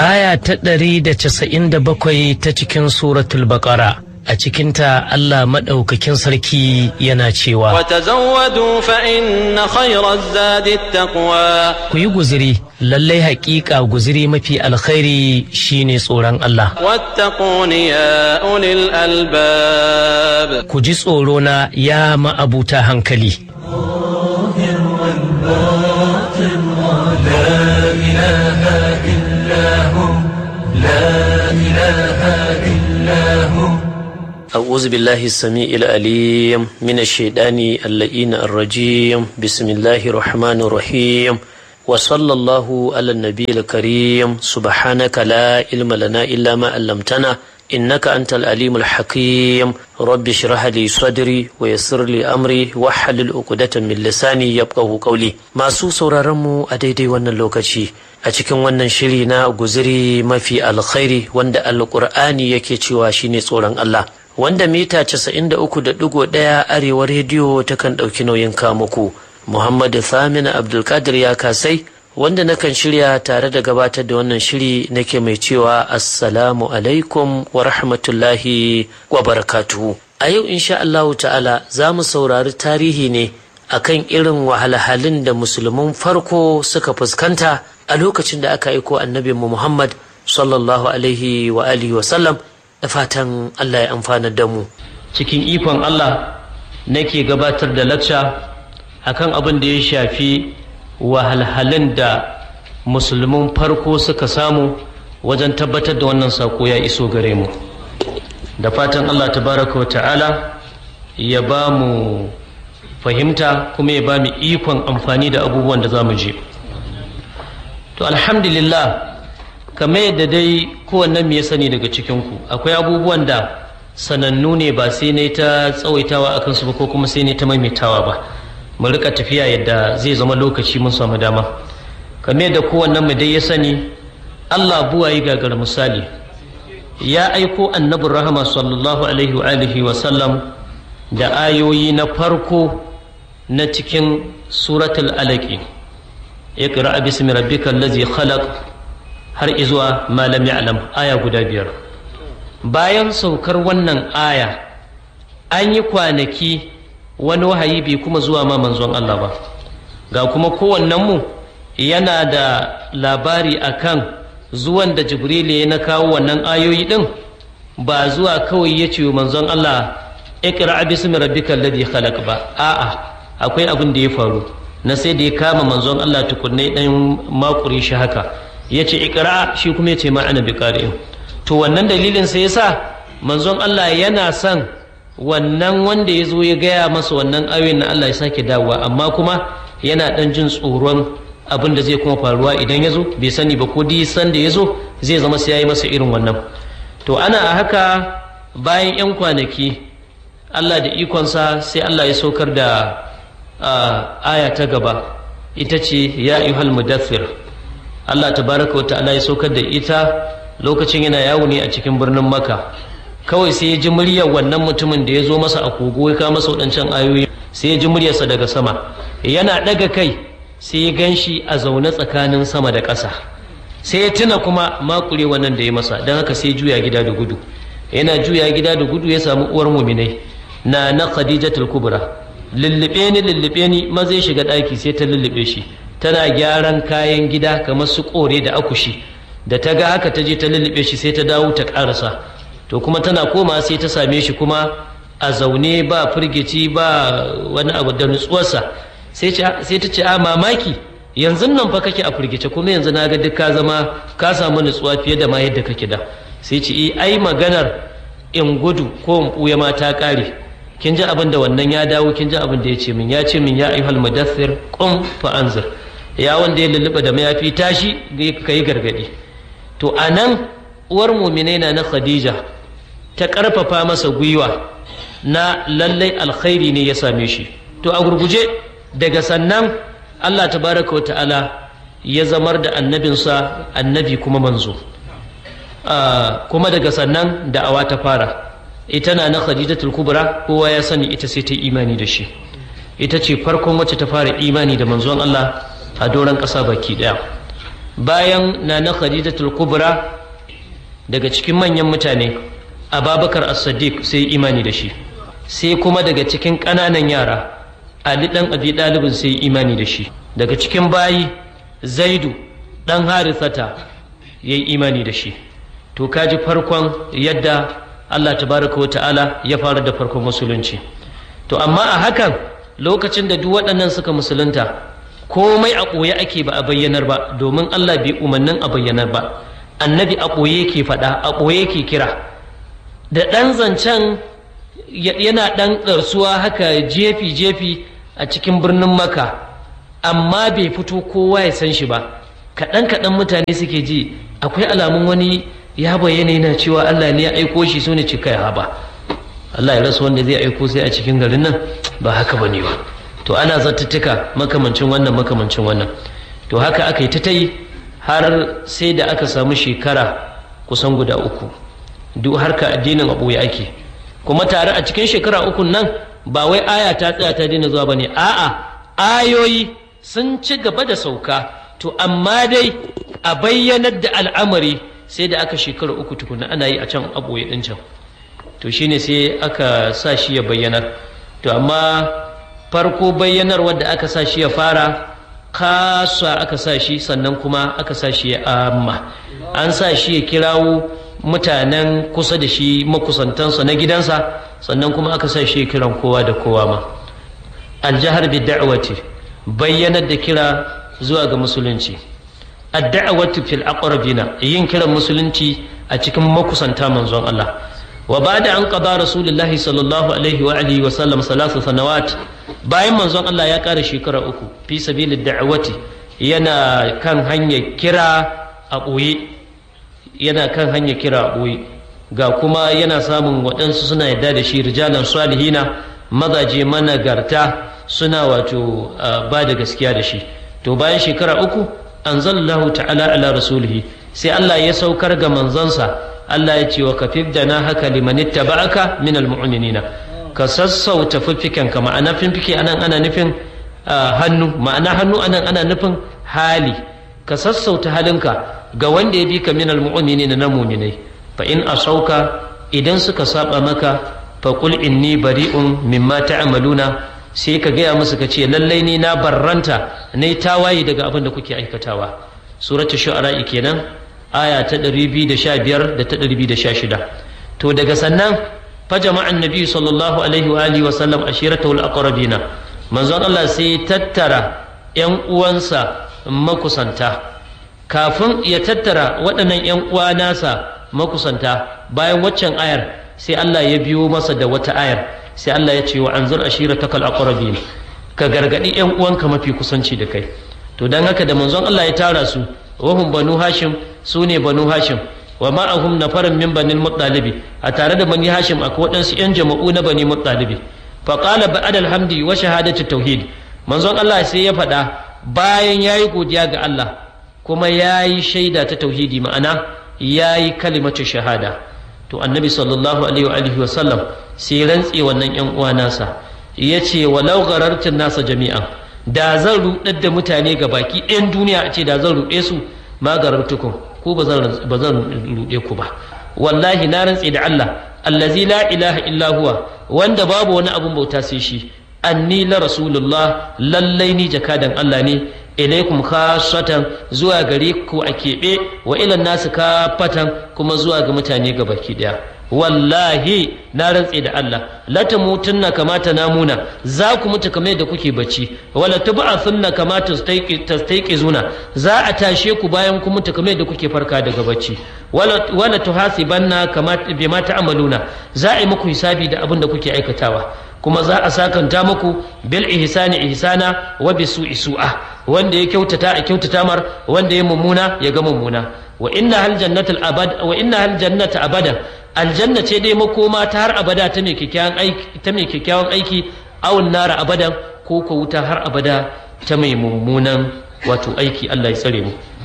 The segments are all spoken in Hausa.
aya ta ɗari da casa'in da bakwai ta cikin suratul baƙara a cikinta Allah maɗaukakin sarki yana cewa وتزودوا فإن خير الزاد التقوى ku yi guziri lallai haƙiƙa guziri mafi alkhairi shine tsoron Allah واتقون يا أولي الألباب ku ji tsoro na ya ma'abuta hankali أعوذ بالله السميع العليم من الشيطان اللئين الرجيم بسم الله الرحمن الرحيم وصلى الله على النبي الكريم سبحانك لا علم لنا إلا ما علمتنا إنك أنت العليم الحكيم رب اشرح لي صدري ويسر لي أمري واحلل عقدة من لساني يفقه قولي masu sauraron mu a daidai wannan lokaci a cikin wannan shiri na guziri mafi alkhairi wanda alkur'ani yake cewa shine tsoron Allah wanda mita 93.1 arewa rediyo takan ɗauki nauyin kamuku Muhammadu Samina Abdulkadir ya kasai wanda nakan shirya tare da gabatar da wannan shiri nake mai cewa assalamu alaikum wa rahmatullahi wa barakatuhu a yau insha Allahu ta'ala za mu saurari tarihi ne akan irin wahalhalun da musulmin farko suka fuskanta a lokacin da aka aiko annabi mu Muhammad sallallahu alaihi wa alihi wa sallam da fatan Allah ya amfana da mu cikin ikon Allah nake gabatar da lacca akan abin da ya shafi wahalhalun da musulmin farko suka samu wajen tabbatar da wannan sako ya iso gare mu da fatan Allah tabaraka wa ta'ala ya ba mu fahimta kuma ya ba mu ikon amfani da abubuwan da za mu je to alhamdulillah kamar yadda dai kowannen mu ya sani daga cikinku akwai abubuwan da sanannu ne ba sai ne ta tsawaitawa a kansu ba ko kuma sai ne ta maimaitawa ba mu rika tafiya yadda zai zama lokaci mun samu dama kamar yadda kowannen mu dai ya sani Allah buwayi gagar misali ya aiko annabin rahama sallallahu alaihi wa alihi wa sallam da ayoyi na farko na cikin suratul alaqi iqra bismi rabbikal ladzi khalaq har izuwa malam ya'lam aya guda biyar bayan saukar wannan aya an yi kwanaki wani wahayi bai kuma zuwa ma manzon Allah ba ga kuma kowannen mu yana da labari akan zuwan da jibrilu ya na kawo wannan ayoyi din ba zuwa kawai ya ce manzon Allah iqra bismi rabbikal ladhi khalaq ba a'a akwai abin da ya faru na sai da ya kama manzon Allah tukunne dan makure shi haka ya ce ikra shi kuma ya ce ma'ana bi ƙari'in to wannan dalilin sai yasa manzon Allah yana son wannan wanda ya zo ya gaya masa wannan ayoyin na Allah ya sake dawowa amma kuma yana ɗan jin tsoron abin da zai kuma faruwa idan ya zo bai sani ba ko san da ya zo zai zama sai ya yi masa irin wannan to ana a haka bayan 'yan kwanaki Allah da ikonsa sai Allah ya saukar da aya ta gaba ita ce ya ayyuhal mudaththir Allah tabaraka wa ta'ala ya saukar da ita lokacin yana yawo ne a cikin birnin Makka kawai sai ya ji muryar wannan mutumin da ya zo masa a kogo ya kawo masa waɗancan ayoyi sai ya ji muryarsa daga sama yana ɗaga kai sai ya gan shi a zaune tsakanin sama da ƙasa sai ya tuna kuma makure wannan da ya masa don haka sai juya gida da gudu yana juya gida da gudu ya samu uwar muminai na na khadijatul kubra lullube ni lullube ni maza ya shiga ɗaki sai ta lullube shi tana gyaran kayan gida kamar su kore da akushi da ta ga haka ta je ta lullube shi sai ta dawo ta karasa to kuma tana koma sai ta same shi kuma a zaune ba firgici ba wani abu da nutsuwarsa sai ta ce a mamaki yanzu nan fa kake a firgice kuma yanzu na ga duk ka zama ka samu nutsuwa fiye da ma yadda kake da sai ce ai maganar in gudu ko in ɓuya ma ta ƙare kin ji abin da wannan ya dawo kin ji abin da ya ce min ya ce min ya ayyuhal mudaththir qum fa anzir ya wanda ya lulluɓa da mayafi tashi ka yi gargaɗi to a nan uwar muminai na na khadija ta ƙarfafa masa gwiwa na lallai alkhairi ne ya same shi to a gurguje daga sannan allah tabaraka wa ta'ala ya zamar da annabinsa annabi kuma manzo kuma daga sannan da'awa ta fara ita na na khadijatul kubra kowa ya sani ita sai ta imani da shi ita ce farkon wacce ta fara imani da manzon allah a doron ƙasa baki ɗaya bayan nana khadijatul kubra daga cikin manyan mutane ababakar as-siddiq sai imani da shi sai kuma daga cikin ƙananan yara ali dan abi dalibin sai imani da shi daga cikin bayi zaidu dan harithata yayi imani da shi to kaji farkon yadda Allah tabaraka wa ta'ala ya fara da farkon musulunci to amma a hakan lokacin da duk waɗannan suka musulunta komai a ɓoye ake ba a bayyanar ba domin Allah bai umarnin a bayyanar ba annabi a ɓoye ke faɗa a ɓoye ke kira da ɗan zancen yana ɗan ɗarsuwa haka jefi-jefi a cikin birnin maka amma bai fito kowa ya san shi ba kaɗan-kaɗan mutane suke ji akwai alamun wani ya bayyana yana cewa Allah ne ya aiko shi su ne cika ya ba Allah ya rasa wanda zai aiko sai a cikin garin nan ba haka ba ne ba to ana zattattuka makamancin wannan makamancin wannan to haka aka yi ta ta yi har sai da aka samu shekara kusan guda uku duk harka addinin abu ya ake kuma tare a cikin shekara uku nan ba wai aya ta tsaya ta daina zuwa bane a'a ayoyi sun ci gaba da sauka to amma dai a bayyanar da al'amari sai da aka shekara uku tukuna ana yi a can aboye din can to shine sai aka sa shi ya bayyanar to amma farko bayyanar wadda aka sa shi ya fara kasa aka sa shi sannan kuma aka sa shi ya amma an sa shi ya kirawo mutanen kusa da shi makusantansa na gidansa sannan kuma aka sa shi ya kiran kowa da kowa ma aljahar bi da'wati bayyanar da kira zuwa ga musulunci ad-da'watu fil aqrabina yin kiran musulunci a cikin makusanta manzon Allah wa ba'da an qada rasulullahi sallallahu alaihi wa alihi wa sallam salasa sanawat bayan manzon Allah ya kara shekara uku fi sabilid da'wati yana kan hanyar kira a ɓoye yana kan hanyar kira a ɓoye ga kuma yana samun waɗansu suna yadda da shi rijalan salihina mazaje managarta suna wato ba da gaskiya da shi to bayan shekara uku anzalallahu ta'ala ala rasulihi sai Allah ya saukar ga manzansa Allah ya ce wa kafif da na haka liman ittaba'aka min almu'minina ka sassauta fiffiken ka ma'ana fiffike anan ana nufin hannu ma'ana hannu anan ana nufin hali ka sassauta halinka ga wanda ya bi ka min almu'minina na mu'minai fa in asauka idan suka saba maka fa qul inni bari'un mimma ta'maluna sai ka gaya musu ka ce lallai ni na barranta ne tawaye daga abin da kuke aikatawa suratul shu'ara kenan aya ta 215 da ta 216 to daga sannan fa jama'an nabi sallallahu alaihi wa alihi wa sallam ashiratahu al-aqrabina manzon Allah sai tattara yan uwansa makusanta kafin ya tattara waɗannan yan uwa nasa makusanta bayan waccan ayar sai Allah ya biyo masa da wata ayar sai Allah ya ce wa anzur ashiratakal aqrabin ka gargadi yan uwanka mafi kusanci da kai to dan haka da manzon Allah ya tara su wahum banu hashim su ne banu hashim wa ma'ahum nafarin min banil muttalibi a tare da bani hashim akwai waɗansu yan jama'u na bani muttalibi fa qala ba'da alhamdi wa shahadati tauhid manzon Allah sai ya faɗa bayan yayi godiya ga Allah kuma yayi shaida ta tauhidi ma'ana yayi kalimatu shahada to annabi sallallahu alaihi wa alihi wa sallam sai rantse wannan yan uwa nasa yace walau garartin nasa jami'an da zan rudar da mutane ga baki ɗayan duniya a ce da zan ruɗe su ma garartukum ko ba zan ba zan ruɗe ku ba wallahi na rantse da Allah allazi la ilaha illa huwa wanda babu wani abun bauta sai shi anni la rasulullah lallai ni jakadan Allah ne ilaikum khasatan zuwa gare ku a keɓe wa ilan nasu kafatan kuma zuwa ga mutane ga baki ɗaya wallahi na rantse da Allah la tamutunna kama namuna za ku mutu kamar da kuke bacci wala tub'athunna kama tastayqizuna za a tashe ku bayan ku mutu kamar da kuke farka daga bacci wala wala tuhasibanna kama bima ta'maluna za a yi muku hisabi da abin da kuke aikatawa kuma za a sakanta muku bil ihsani ihsana wa bisu'i su'a wanda ya kyautata a kyautata mar wanda ya mummuna ya ga mummuna wa inna hal jannatul abad wa inna hal jannata abadan aljanna ce dai makoma ta har abada ta mai kyakkyawan aiki ta mai kyakkyawan aiki awun nara abadan ko ko wuta har abada ta mai mummunan wato aiki Allah ya tsare mu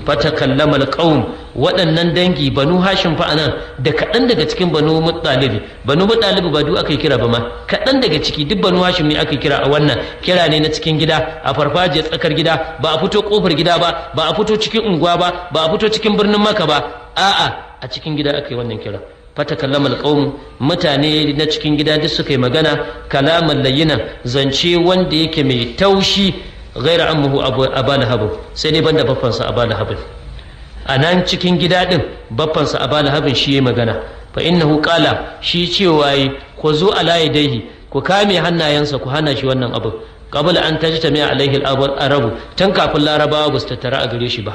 fatakallama alqaum waɗannan dangi banu hashim fa anan da kaɗan daga cikin banu muttalibi banu muttalibi ba duk aka kira ba ma kaɗan daga ciki duk banu hashim ne aka kira a wannan kira ne na cikin gida a farfajiyar tsakar gida ba a fito kofar gida ba ba a fito cikin unguwa ba ba a fito cikin birnin maka ba a'a a cikin gida aka yi wannan kira fatakallama alqawm mutane na cikin gida duk suka yi magana kalaman layyina zance wanda yake mai taushi ghaira ammuhu aba lahab sai dai banda baffansa aba lahab a nan cikin gida din baffansa aba lahab shi yayi magana fa innahu qala shi cewa yi ku zo ala yadayhi ku kame hannayensa ku hana shi wannan abu qabla an tajtami alaihi al-arabu tun kafin larabawa ba su tattara a gare shi ba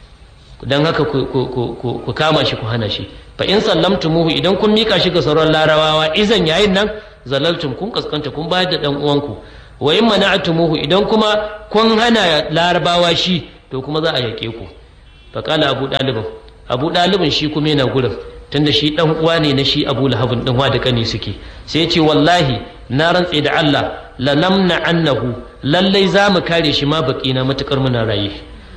don haka ku kama shi ku hana shi fa in sallamtumuhu idan kun mika shi ga sauran larabawa izan yayin nan zalaltum kun kaskanta kun bayar da dan uwanku wa in mana'tumuhu idan kuma kun hana larabawa shi to kuma za a yake ku fa qala abu dalibin abu dalibin shi kuma yana gurin tunda shi dan uwa ne na shi abu lahabin din wa da kani suke sai ya ce wallahi na rantse da Allah la namna annahu lallai za mu kare shi ma baki na matukar muna raye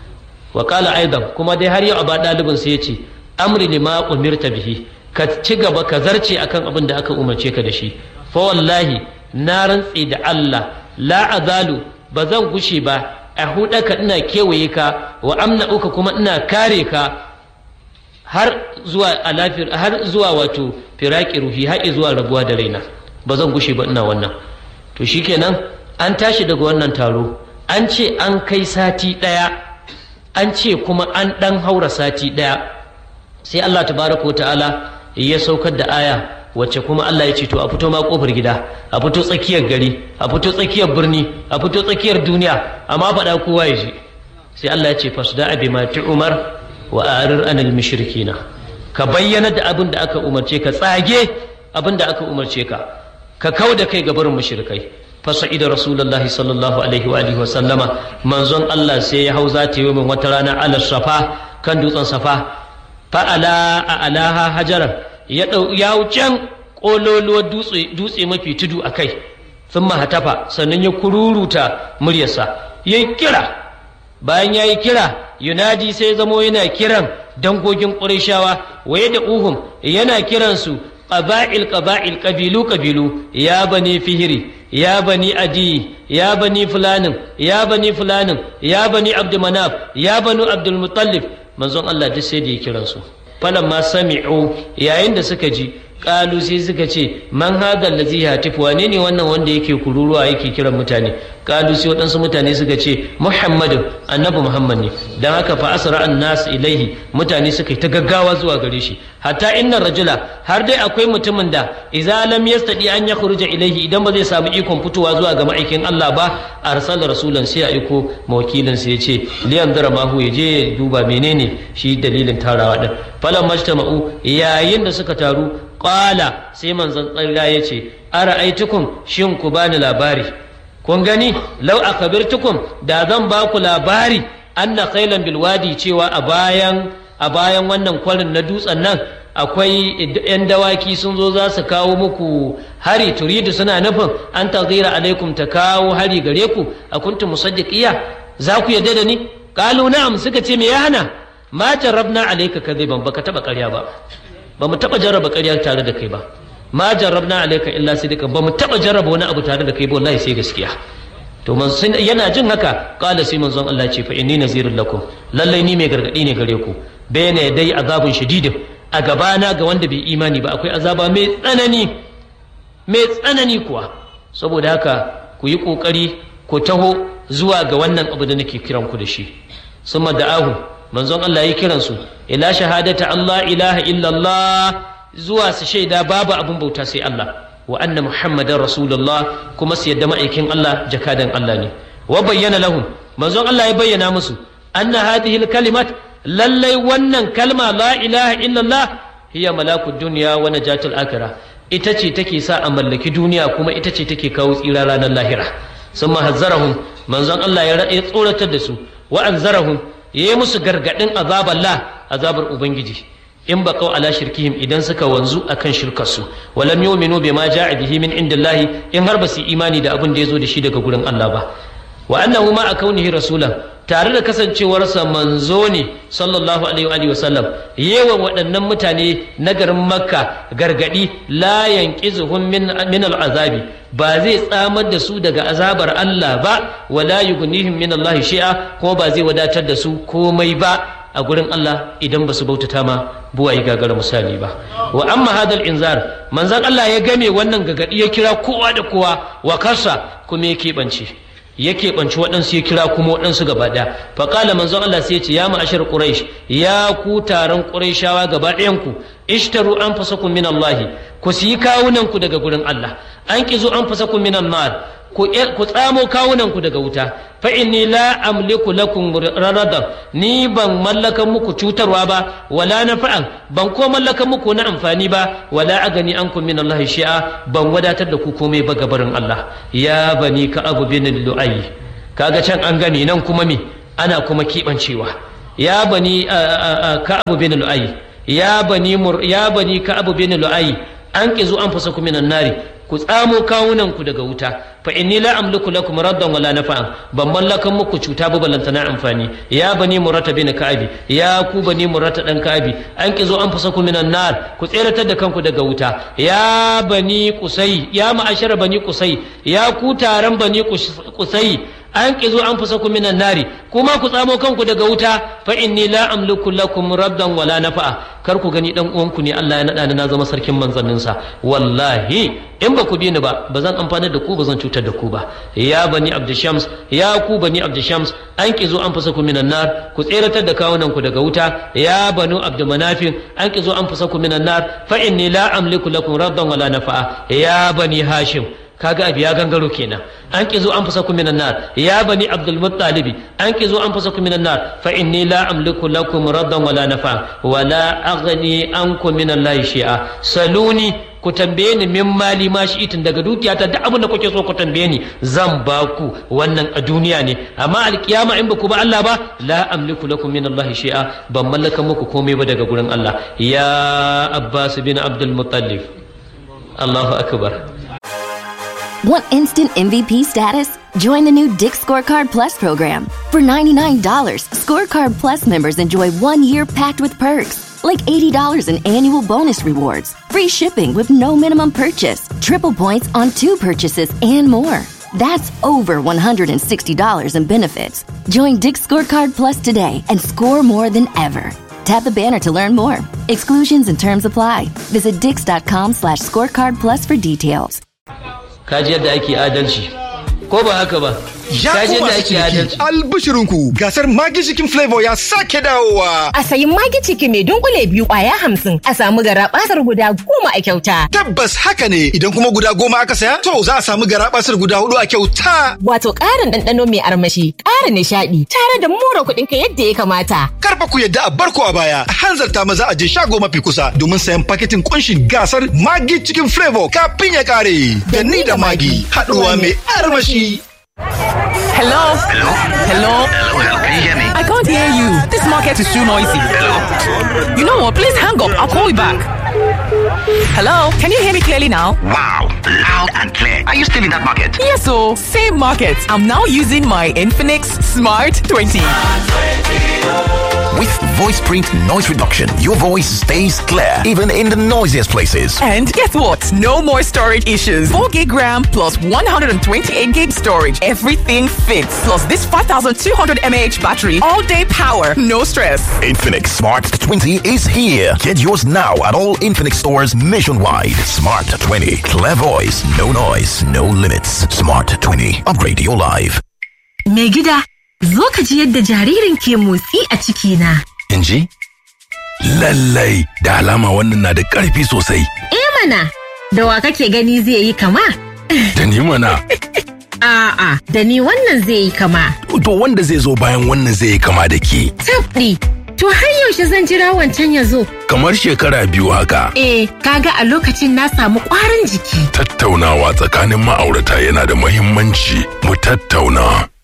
wa kala aidan kuma dai har yau a ba ɗalibin sai ya ce amri lima umirta bihi ka ci gaba ka zarce akan abin da aka umarce ka da shi fa wallahi na rantse da Allah la azalu ba zan gushe ba a hudaka ina kewaye ka wa amna uka kuma ina kare ka har zuwa alafir har zuwa wato firaki ruhi har zuwa rabuwa da raina ba zan gushe ba ina wannan to shikenan an tashi daga wannan taro an ce an kai sati ɗaya an ce kuma an ɗan haura sati ɗaya sai Allah tabaraka ta'ala ya saukar da aya wacce kuma Allah ya ce to a fito ma kofar gida a fito tsakiyar gari a fito tsakiyar birni a fito tsakiyar duniya amma faɗa kowa ya je sai Allah ya ce fasda abi ma umar wa arir anil mushrikina ka bayyana da abin da aka umarce ka tsage abin da aka umarce ka ka kau da kai ga barin mushrikai fasa'ida rasulullah sallallahu alaihi wa alihi wa sallama manzon Allah sai ya hau zata yi min wata rana ala safa kan dutsen safa fa ala a alaha hajaran ya dau ya wucen kololuwar dutse dutse mafi tudu a kai sun mahatafa sannan ya kururuta muryarsa ya kira bayan ya yi kira yunadi sai zamo yana kiran dangogin ƙurashawa waye da uhum yana kiransu ƙaba'il ƙaba'il ƙabilu ƙabilu ya bani fihiri ya bani adi ya bani fulanin ya bani fulanin ya bani abdulmanaf ya bani abdulmutallif manzon Allah duk sai da ya kiransu falamma sami'u yayin da suka ji kalu sai suka ce man hadha allazi yatif wane ne wannan wanda yake kururuwa yake kiran mutane kalu sai waɗansu mutane suka ce muhammadu annabi muhammad ne dan haka fa asra an nas ilaihi mutane suka yi ta gaggawa zuwa gare shi hatta inna rajula har dai akwai mutumin da idza lam yastadi an yakhruja ilaihi idan ba zai samu ikon fitowa zuwa ga ma'aikin Allah ba arsala rasulan sai ya aiko mawakilin sai ya ce liyan dara mahu ya je ya duba menene shi dalilin tarawa din falan majtama'u yayin da suka taru qala sai manzon tsalla ya ce ara'aitukum shin ku bani labari kun gani lau akabirtukum da zan ba ku labari anna khailan bilwadi cewa a bayan a bayan wannan kwarin na dutsen nan akwai yan dawaki sun zo za su kawo muku hari turidu suna nufin an taghira alaikum ta kawo hari gare ku a kuntum musaddiqiya za ku yadda da ni qalu na'am suka ce me ya hana ma jarrabna alayka kadhiban baka taba ƙarya ba ba mu taɓa jarraba ƙarya tare da kai ba ma jarrabna alayka illa sidqan ba mu taɓa jarraba wani abu tare da kai ba wallahi sai gaskiya to man yana jin haka qala sai manzon Allah ce fa inni nazirul lakum lallai ni mai gargadi ne gare ku bayna dai azabun shadidin a gabana ga wanda bai imani ba akwai azaba mai tsanani mai tsanani kuwa saboda haka ku yi kokari ku taho zuwa ga wannan abu da nake kiran ku da shi summa da'ahu manzon Allah ya kiran su ila shahadata Allah ilaha illallah zuwa su shaida babu abin bauta sai Allah wa anna muhammadan rasulullah kuma su yadda ma'aikin Allah jakadan Allah ne wa bayyana lahum manzon Allah ya bayyana musu anna hadhihi kalimat lallai wannan kalma la ilaha illallah hiya malakud dunya wa najatul akhirah ita ce take sa a mallaki duniya kuma ita ce take kawo tsira ranar lahira sun mahazzarahum manzon Allah ya tsoratar da su wa anzarahum ya yi musu gargaɗin azabar la azabar ubangiji in ba kau ala shirkihim idan suka wanzu akan shirkarsu walam yu'minu bima ja'a bihi min indillahi in har ba su imani da abin da ya zo da shi daga gurin Allah ba wa annahu ma kaunihi rasulan tare da kasancewarsa manzo ne sallallahu alaihi wa sallam yawan waɗannan mutane na garin makka gargadi la yanqizuhum min min al'azabi ba zai tsamar da su daga azabar Allah ba wala yughnihim min Allah shi'a ko ba zai wadatar da su komai ba a gurin Allah idan ba su bautata ma buwayi gagara misali ba wa amma hadal inzar manzon Allah ya game wannan gagadi ya kira kowa da kowa wa kasa kuma ya keɓance ya keɓanci waɗansu ya kira kuma waɗansu gaba ɗaya faƙala manzon Allah sai ya ce ya ma'ashar quraish ya ku taron qurayshawa gaba ɗayanku ishtaru anfusakum min Allah ku siyi kawunan ku daga gurin Allah an kizo anfusakum min nar ku tsamo kawunanku daga wuta fa inni la amliku lakum raradan ni ban mallaka muku cutarwa ba wala nafa'an ban ko mallaka muku na amfani ba wala agani ankum min Allah shi'a ban wadatar da ku komai ba gabarin Allah ya bani ka abu bin lu'ay kaga can an gani nan kuma me ana kuma kibancewa ya bani ka abu bin lu'ay ya bani ya bani ka abu bin lu'ay an kizu an fasa ku minan nari ku tsamo kawunan ku daga wuta fa inni la amliku lakum raddan wala nafa'an ban mallakan muku cuta ba balanta na amfani ya bani murata bin ka'abi ya ku bani murata dan ka'abi an kizo an fasa ku minan nar ku tseratar da kanku daga wuta ya bani kusai ya ma'ashara bani kusai ya ku taron bani kusai an kizo an fasa ku minan nari kuma ku tsamo kanku daga wuta fa inni la amliku lakum rabdan wala nafa'a kar ku gani dan uwanku ne Allah ya nada ni na zama sarkin manzannin sa wallahi in ba ku bi ni ba ba zan amfana da ku ba zan cutar da ku ba ya bani abdushams ya ku bani abdushams an kizo an fasa ku minan nar ku tseratar da kawunan ku daga wuta ya banu abdumanafin an kizo an fasa ku minan nar fa inni la amliku lakum rabdan wala nafa'a ya bani hashim kaga abu ya gangaro kenan an ki zo an fasa ku minan nar ya bani abdul muttalibi an ki zo an fasa ku minan nar fa inni la amliku lakum raddan wala nafa wala aghni ankum min allahi shay'a saluni ku tambaye ni min mali ma shi itin daga dukiyata duk abin da kuke so ku tambaye ni zan ba ku wannan a duniya ne amma alkiyama in ba ku ba Allah ba la amliku lakum min allahi shay'a ban mallaka muku komai ba daga gurin Allah ya abbas bin abdul muttalib Allahu akbar Want instant MVP status? Join the new Dick Scorecard Plus program. For $99, Scorecard Plus members enjoy one year packed with perks, like $80 in annual bonus rewards, free shipping with no minimum purchase, triple points on two purchases, and more. That's over $160 in benefits. Join Dick Scorecard Plus today and score more than ever. Tap the banner to learn more. Exclusions and terms apply. Visit dix.com slash scorecard plus for details. kaji yadda ake adalci ko ba haka ba Ya kaji ku yadda masu ake ciniki, adalci albishirinku gasar Magi Chicken Flavor ya sake dawowa. A sayi magi ciki mai dunkule biyu kwaya hamsin a samu gara basar guda goma a kyauta. Tabbas haka ne idan kuma guda goma aka saya to za a samu garabasar guda hudu a kyauta. Wato ƙarin ɗanɗano mai armashi, ƙara nishaɗi, tare da more kuɗinka yadda ya kamata. Karfa ku yadda a barko a baya a hanzarta maza a je shago mafi kusa domin sayan paketin kunshin gasar Magi Chicken Flavor kafin ya kare. Da ni da Magi haɗuwa mai armashi. Hello? Hello? Hello? Hello, can you hear me? I can't hear you. This market is too noisy. You know what? Please hang up. I'll call you back. Hello? Can you hear me clearly now? Wow, loud and clear. Are you still in that market? Yes, so same market. I'm now using my Infinix Smart 20. With voice print noise reduction, your voice stays clear even in the noisiest places. And guess what? No more storage issues. 4 gig RAM plus 128 gig storage. Everything fits. Plus this 5200 mAh battery. All day power. No stress. Infinix Smart 20 is here. Get yours now at all Infinix stores nationwide. Smart 20. Clear voice, no noise, no limits. Smart 20. Upgrade your life. Mai gida, zo ka ji yadda jaririn ke motsi a cikina. In ji? Lallai, da alama wannan na da ƙarfi sosai. Eh mana, da wa kake gani zai yi kama? Da ni mana. A'a, da ni wannan zai yi kama. To wanda zai zo bayan wannan zai yi kama da ke. Tabɗi, to har yaushe zan jira wancan ya zo. Kamar shekara biyu haka. Eh, kaga a lokacin na samu ƙwarin jiki. Tattaunawa tsakanin ma'aurata yana da muhimmanci. Mu tattauna.